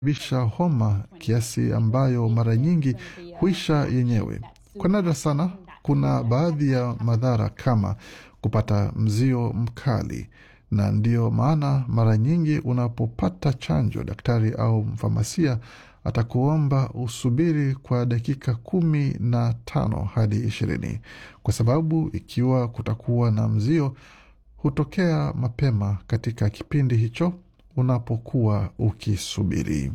bisha homa kiasi ambayo mara nyingi huisha yenyewe. Kwa nadra sana, kuna baadhi ya madhara kama kupata mzio mkali, na ndiyo maana mara nyingi unapopata chanjo, daktari au mfamasia atakuomba usubiri kwa dakika kumi na tano hadi ishirini kwa sababu ikiwa kutakuwa na mzio hutokea mapema katika kipindi hicho unapokuwa ukisubiri.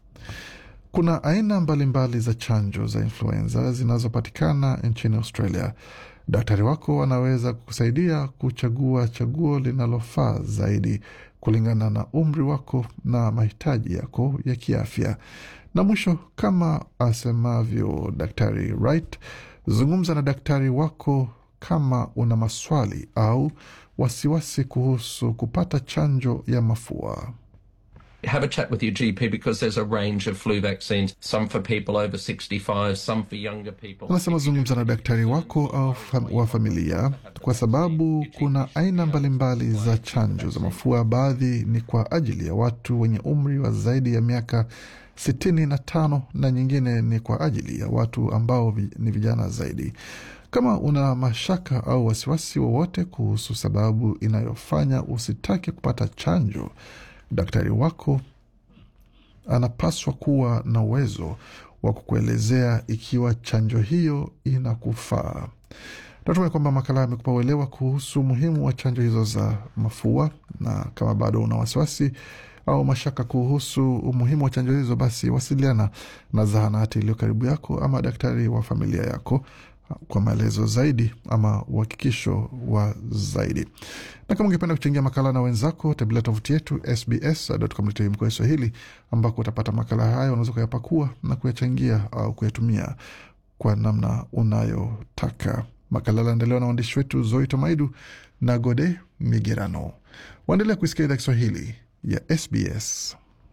Kuna aina mbalimbali za chanjo za influenza zinazopatikana nchini Australia. Daktari wako anaweza kukusaidia kuchagua chaguo linalofaa zaidi kulingana na umri wako na mahitaji yako ya kiafya. Na mwisho, kama asemavyo Daktari Wright, zungumza na daktari wako kama una maswali au wasiwasi kuhusu kupata chanjo ya mafua. Have a chat with your GP because there's a range of flu vaccines, some for people over 65, some for younger people. Anasema zungumza na daktari wako au fam wa familia, kwa sababu kuna aina mbalimbali za chanjo za mafua. Baadhi ni kwa ajili ya watu wenye umri wa zaidi ya miaka sitini na tano na nyingine ni kwa ajili ya watu ambao vi, ni vijana zaidi. Kama una mashaka au wasiwasi wowote kuhusu sababu inayofanya usitake kupata chanjo, daktari wako anapaswa kuwa na uwezo wa kukuelezea ikiwa chanjo hiyo inakufaa. Natumai kwamba makala amekupa uelewa kuhusu umuhimu wa chanjo hizo za mafua, na kama bado una wasiwasi au mashaka kuhusu umuhimu wa chanjo hizo, basi wasiliana na zahanati iliyo karibu yako ama daktari wa familia yako kwa maelezo zaidi ama uhakikisho wa zaidi. Na kama ungependa kuchangia makala na wenzako, tembelea tovuti yetu sbs.com.au mkoa Swahili, ambako utapata makala hayo, unaweza kuyapakua na kuyachangia au kuyatumia kwa namna unayotaka. Makala laendelewa na waandishi wetu Zoe Tomaidu na Gode Migerano. Waendelea kuisikia idhaa Kiswahili ya SBS.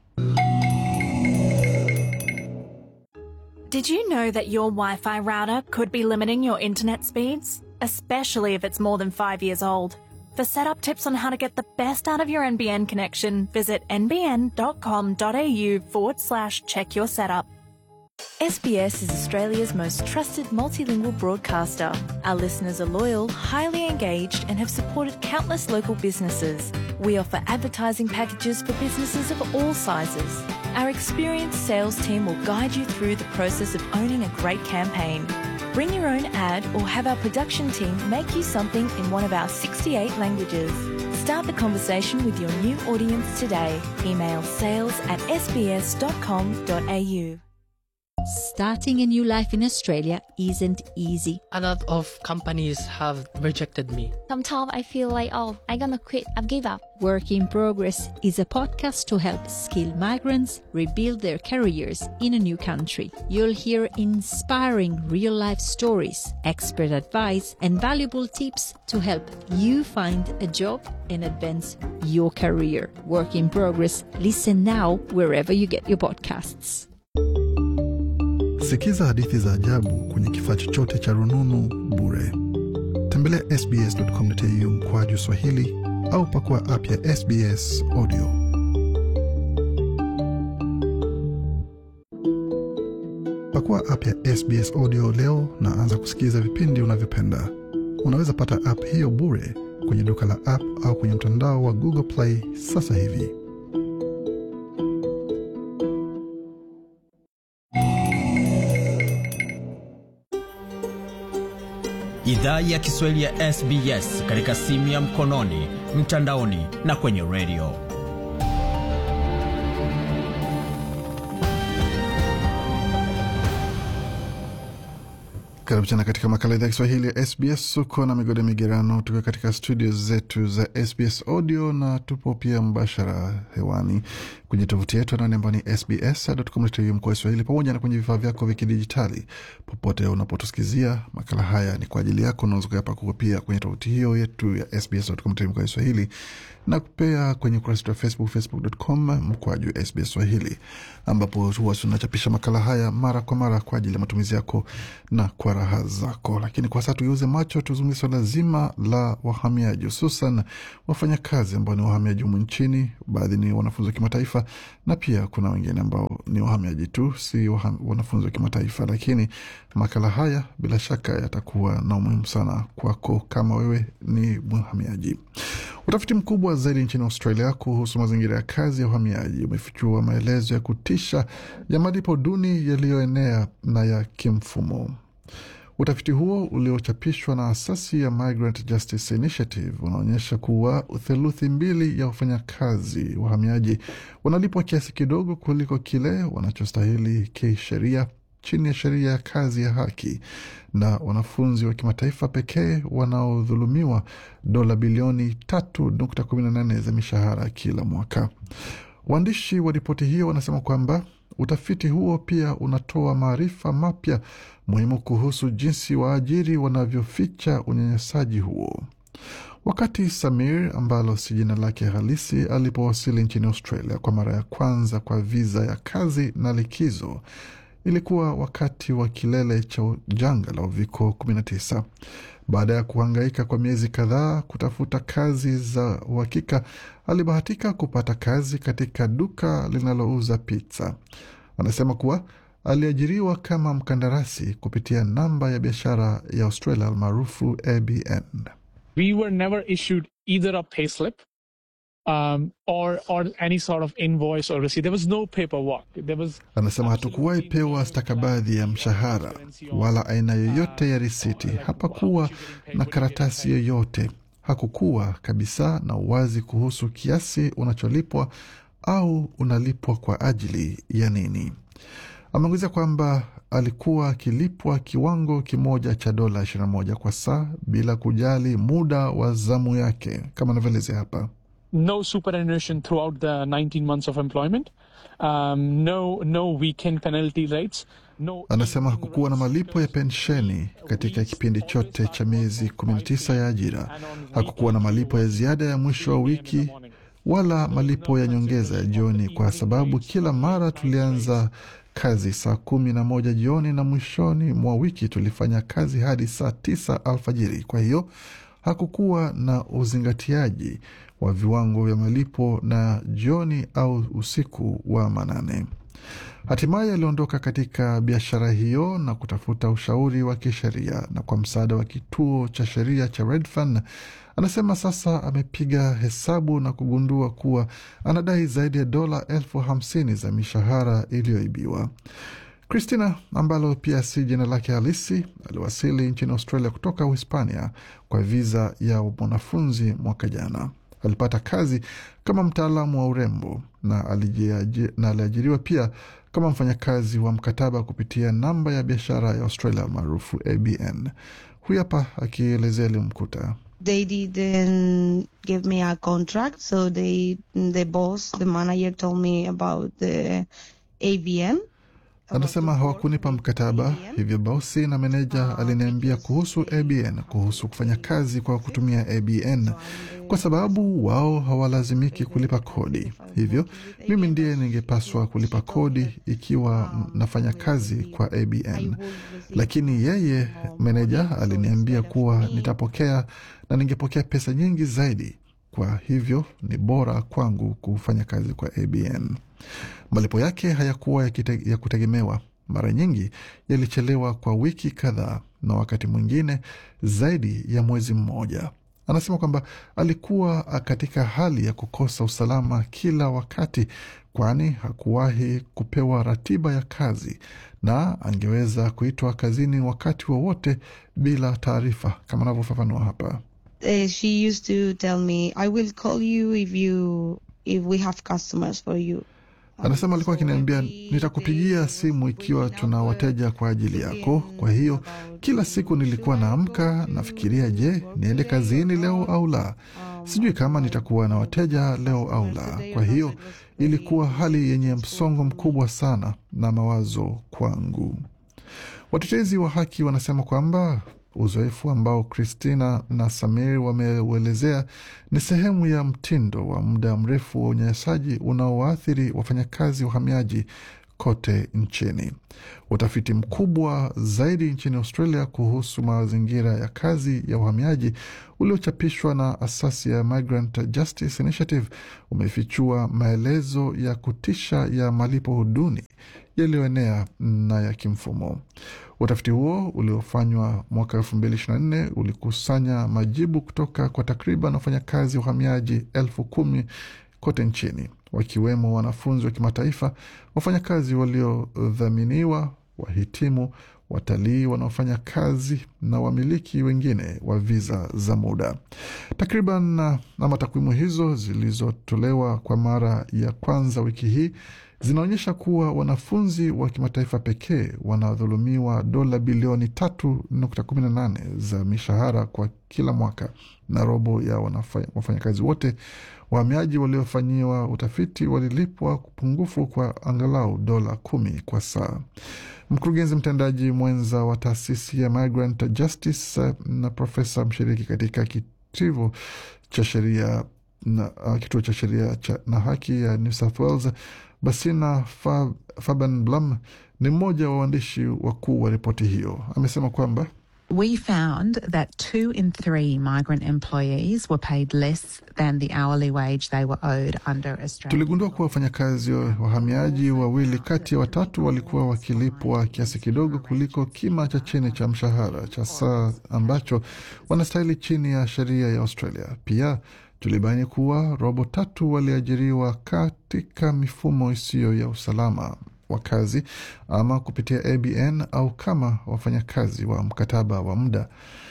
Did you know that your Wi Fi router could be limiting your internet speeds? Especially if it's more than five years old. For setup tips on how to get the best out of your NBN connection, visit nbn.com.au forward slash check your setup. SBS is Australia's most trusted multilingual broadcaster. Our listeners are loyal, highly engaged, and have supported countless local businesses. We offer advertising packages for businesses of all sizes. Our experienced sales team will guide you through the process of owning a great campaign. Bring your own ad or have our production team make you something in one of our 68 languages. Start the conversation with your new audience today. Email sales at sbs.com.au. Starting a new life in Australia isn't easy. A lot of companies have rejected me. Sometimes I feel like, oh, I'm gonna quit, I've give up. Work in Progress is a podcast to help skilled migrants rebuild their careers in a new country. You'll hear inspiring real life stories, expert advice, and valuable tips to help you find a job and advance your career. Work in Progress. Listen now wherever you get your podcasts. Sikiza hadithi za ajabu kwenye kifaa chochote cha rununu bure. Tembelea sbs.com.au mkwaju Swahili au pakua app ya SBS Audio. Pakua app ya SBS Audio leo na anza kusikiza vipindi unavyopenda. Unaweza pata app hiyo bure kwenye duka la app au kwenye mtandao wa Google Play sasa hivi. Idhaa ya Kiswahili ya SBS katika simu ya mkononi, mtandaoni na kwenye redio. Karibu tena katika makala idhaa ya Kiswahili ya SBS. Uko na migode migerano, tukiwa katika studio zetu za SBS Audio na tupo pia mbashara hewani kwenye tovuti yetu anani ambao ni sbs.com.au mkoa Swahili, pamoja na kwenye vifaa vyako vya kidijitali. Popote unapotusikizia makala haya ni kwa ajili yako, unaweza kuyapakua pia kwenye tovuti hiyo yetu ya sbs.com.au mkoa Swahili na pia kwenye ukurasa wetu wa Facebook, facebook.com mkwaju SBS Swahili, ambapo huwa tunachapisha makala haya mara kwa mara kwa ajili ya matumizi yako na kwa raha zako. Lakini kwa sasa tugeuze macho, tuzungumzie swala zima la wahamiaji, hususan wafanyakazi ambao ni wahamiaji humu nchini. Baadhi ni wanafunzi wa kimataifa kimataifa, na pia kuna wengine ambao ni wahamiaji tu, si waha- wanafunzi wa kimataifa. Lakini makala haya bila shaka yatakuwa na umuhimu sana kwako kama wewe ni mhamiaji. Utafiti mkubwa zaidi nchini Australia kuhusu mazingira ya kazi ya uhamiaji umefichua maelezo ya kutisha ya malipo duni yaliyoenea na ya kimfumo. Utafiti huo uliochapishwa na asasi ya Migrant Justice Initiative unaonyesha kuwa theluthi mbili ya wafanyakazi wahamiaji wanalipwa kiasi kidogo kuliko kile wanachostahili kisheria chini ya sheria ya kazi ya haki, na wanafunzi wa kimataifa pekee wanaodhulumiwa dola bilioni 3.18 za mishahara kila mwaka. Waandishi wa ripoti hiyo wanasema kwamba utafiti huo pia unatoa maarifa mapya muhimu kuhusu jinsi waajiri wanavyoficha unyanyasaji huo. Wakati Samir, ambalo si jina lake halisi, alipowasili nchini Australia kwa mara ya kwanza kwa viza ya kazi na likizo, ilikuwa wakati wa kilele cha janga la uviko 19. Baada ya kuhangaika kwa miezi kadhaa kutafuta kazi za uhakika, alibahatika kupata kazi katika duka linalouza pizza. Anasema kuwa aliajiriwa kama mkandarasi kupitia namba ya biashara ya Australia almaarufu ABN. we were never issued either a payslip um, or or any sort of invoice or receipt. There was no paperwork. There was Anasema hatukuwahi pewa stakabadhi ya mshahara wala aina yoyote ya risiti. Hapakuwa na karatasi yoyote. Hakukuwa kabisa na uwazi kuhusu kiasi unacholipwa au unalipwa kwa ajili ya nini. Ameongezea kwamba alikuwa akilipwa kiwango kimoja cha dola 21 kwa saa bila kujali muda wa zamu yake, kama anavyoelezea hapa. no superannuation throughout the 19 months of employment. Um, no no weekend penalty rates. No Anasema hakukuwa na malipo ya pensheni katika kipindi chote cha miezi 19 ya ajira. Hakukuwa na malipo ya ziada ya mwisho wa wiki wala malipo ya nyongeza ya jioni, kwa sababu kila mara tulianza kazi saa kumi na moja jioni na mwishoni mwa wiki tulifanya kazi hadi saa tisa alfajiri. Kwa hiyo hakukuwa na uzingatiaji wa viwango vya malipo na jioni au usiku wa manane. Hatimaye aliondoka katika biashara hiyo na kutafuta ushauri wa kisheria, na kwa msaada wa kituo cha sheria cha Redfern anasema sasa amepiga hesabu na kugundua kuwa anadai zaidi ya dola elfu hamsini za mishahara iliyoibiwa. Christina ambalo pia si jina lake halisi aliwasili nchini Australia kutoka Uhispania kwa viza ya mwanafunzi mwaka jana. Alipata kazi kama mtaalamu wa urembo na alijiaji- na aliajiriwa pia kama mfanyakazi wa mkataba kupitia namba ya biashara ya Australia maarufu ABN. Huyu hapa akielezea aliyomkuta. they didn't give me a contract so they the boss the manager told me about the abn Anasema hawakunipa mkataba, hivyo bosi na meneja aliniambia kuhusu ABN, kuhusu kufanya kazi kwa kutumia ABN kwa sababu wao hawalazimiki kulipa kodi. Hivyo mimi ndiye ningepaswa kulipa kodi ikiwa nafanya kazi kwa ABN, lakini yeye meneja aliniambia kuwa nitapokea na ningepokea pesa nyingi zaidi. Kwa hivyo ni bora kwangu kufanya kazi kwa ABN. Malipo yake hayakuwa ya, kite, ya kutegemewa. Mara nyingi yalichelewa kwa wiki kadhaa na wakati mwingine zaidi ya mwezi mmoja. Anasema kwamba alikuwa katika hali ya kukosa usalama kila wakati, kwani hakuwahi kupewa ratiba ya kazi na angeweza kuitwa kazini wakati wowote bila taarifa, kama anavyofafanua hapa. uh, she used to tell me i will call you if you if we have customers for you Anasema alikuwa akiniambia nitakupigia simu ikiwa tuna wateja kwa ajili yako. Kwa hiyo kila siku nilikuwa naamka nafikiria, je, niende kazini leo au la? Sijui kama nitakuwa na wateja leo au la. Kwa hiyo ilikuwa hali yenye msongo mkubwa sana na mawazo kwangu. Watetezi wa haki wanasema kwamba uzoefu ambao Christina na Samir wameuelezea ni sehemu ya mtindo wa muda mrefu wa unyanyasaji unaoathiri wafanyakazi wahamiaji kote nchini. Utafiti mkubwa zaidi nchini Australia kuhusu mazingira ya kazi ya uhamiaji uliochapishwa na asasi ya Migrant Justice Initiative umefichua maelezo ya kutisha ya malipo duni yaliyoenea na ya kimfumo. Utafiti huo uliofanywa mwaka elfu mbili ishirini na nne ulikusanya majibu kutoka kwa takriban wafanyakazi uhamiaji elfu kumi kote nchini, wakiwemo wanafunzi wa kimataifa, wafanyakazi waliodhaminiwa, wahitimu, watalii wanaofanya kazi na wamiliki wengine wa viza za muda. Takriban ama takwimu hizo zilizotolewa kwa mara ya kwanza wiki hii zinaonyesha kuwa wanafunzi wa kimataifa pekee wanadhulumiwa dola bilioni tatu nukta kumi na nane za mishahara kwa kila mwaka, na robo ya wafanyakazi wote wahamiaji waliofanyiwa utafiti walilipwa pungufu kwa angalau dola kumi kwa saa. Mkurugenzi mtendaji mwenza wa taasisi ya Migrant Justice na profesa mshiriki katika kitivo cha sheria na uh, kituo cha sheria na haki ya New South Wales Basina Fab, Faben Blum ni mmoja wa waandishi wakuu wa ripoti hiyo. Amesema kwamba We found that two in three migrant employees were paid less than the hourly wage they were owed under Australia. Tuligundua kuwa wafanyakazi wahamiaji wawili kati ya watatu walikuwa wakilipwa kiasi kidogo kuliko kima cha chini cha mshahara cha saa ambacho wanastahili chini ya sheria ya Australia. Pia tulibaini kuwa robo tatu waliajiriwa katika mifumo isiyo ya usalama wa kazi ama kupitia ABN au kama wafanyakazi wa mkataba wa muda.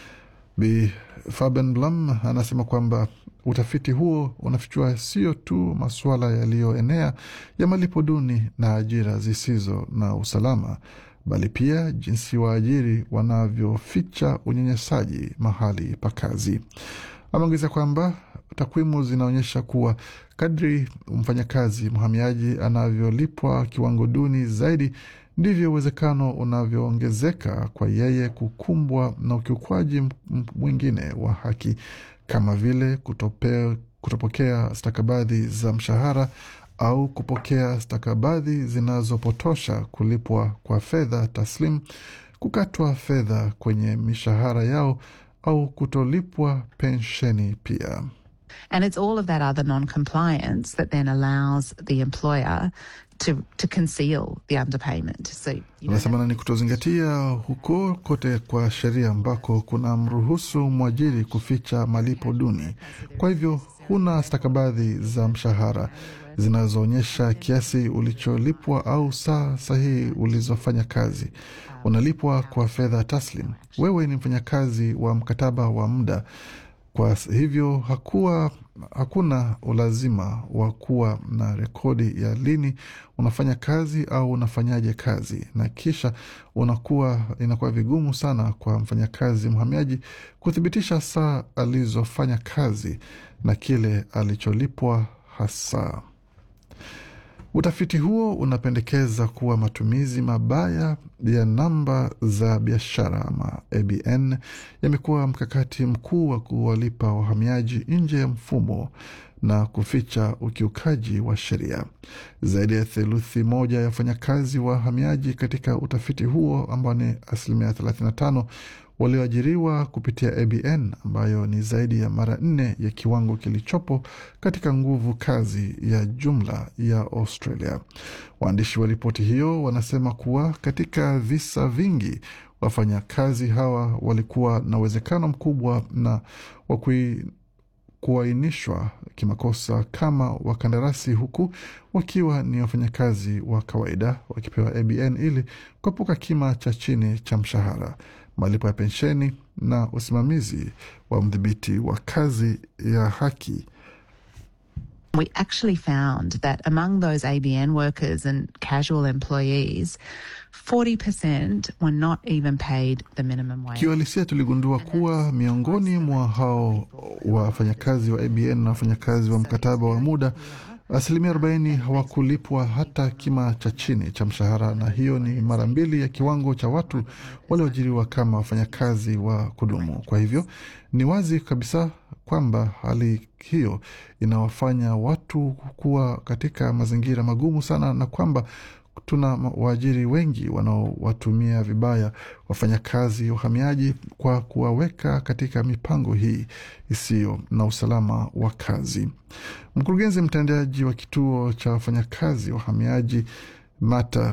Bi Faben Blum anasema kwamba utafiti huo unafichua sio tu masuala yaliyoenea ya malipo duni na ajira zisizo na usalama, bali pia jinsi waajiri wanavyoficha unyanyasaji mahali pa kazi. Ameongeza kwamba takwimu zinaonyesha kuwa kadri mfanyakazi mhamiaji anavyolipwa kiwango duni zaidi, ndivyo uwezekano unavyoongezeka kwa yeye kukumbwa na ukiukwaji mwingine wa haki kama vile kutope, kutopokea stakabadhi za mshahara au kupokea stakabadhi zinazopotosha, kulipwa kwa fedha taslim, kukatwa fedha kwenye mishahara yao au kutolipwa pensheni pia. And it's all of that other non-compliance that then allows the employer to, to conceal the underpayment. So, anasema ni kutozingatia huko kote kwa sheria ambako kuna mruhusu mwajiri kuficha malipo duni. Kwa hivyo huna stakabadhi za mshahara zinazoonyesha kiasi ulicholipwa au saa sahihi ulizofanya kazi. Unalipwa kwa fedha taslim. Wewe ni mfanyakazi wa mkataba wa muda kwa hivyo hakuwa, hakuna ulazima wa kuwa na rekodi ya lini unafanya kazi au unafanyaje kazi, na kisha unakuwa inakuwa vigumu sana kwa mfanyakazi mhamiaji kuthibitisha saa alizofanya kazi na kile alicholipwa hasa. Utafiti huo unapendekeza kuwa matumizi mabaya ya namba za biashara ama ABN yamekuwa mkakati mkuu wa kuwalipa wahamiaji nje ya mfumo na kuficha ukiukaji wa sheria. Zaidi ya theluthi moja ya wafanyakazi wahamiaji katika utafiti huo ambao ni asilimia 35 walioajiriwa kupitia ABN ambayo ni zaidi ya mara nne ya kiwango kilichopo katika nguvu kazi ya jumla ya Australia. Waandishi wa ripoti hiyo wanasema kuwa katika visa vingi wafanyakazi hawa walikuwa na uwezekano mkubwa na wa kuainishwa kimakosa kama wakandarasi huku wakiwa ni wafanyakazi wa kawaida wakipewa ABN ili kuepuka kima cha chini cha mshahara malipo ya pensheni na usimamizi wa mdhibiti wa kazi ya haki. We actually found that among those ABN workers and casual employees, 40% were not even paid the minimum wage. Kiuhalisia, tuligundua kuwa miongoni mwa hao wafanyakazi wa ABN na wafanyakazi wa mkataba wa muda asilimia 40 hawakulipwa hata kima cha chini cha mshahara, na hiyo ni mara mbili ya kiwango cha watu walioajiriwa kama wafanyakazi wa kudumu. Kwa hivyo ni wazi kabisa kwamba hali hiyo inawafanya watu kuwa katika mazingira magumu sana, na kwamba tuna waajiri wengi wanaowatumia vibaya wafanyakazi uhamiaji kwa kuwaweka katika mipango hii isiyo na usalama wa kazi. Mkurugenzi mtendaji wa kituo cha wafanyakazi wahamiaji Mata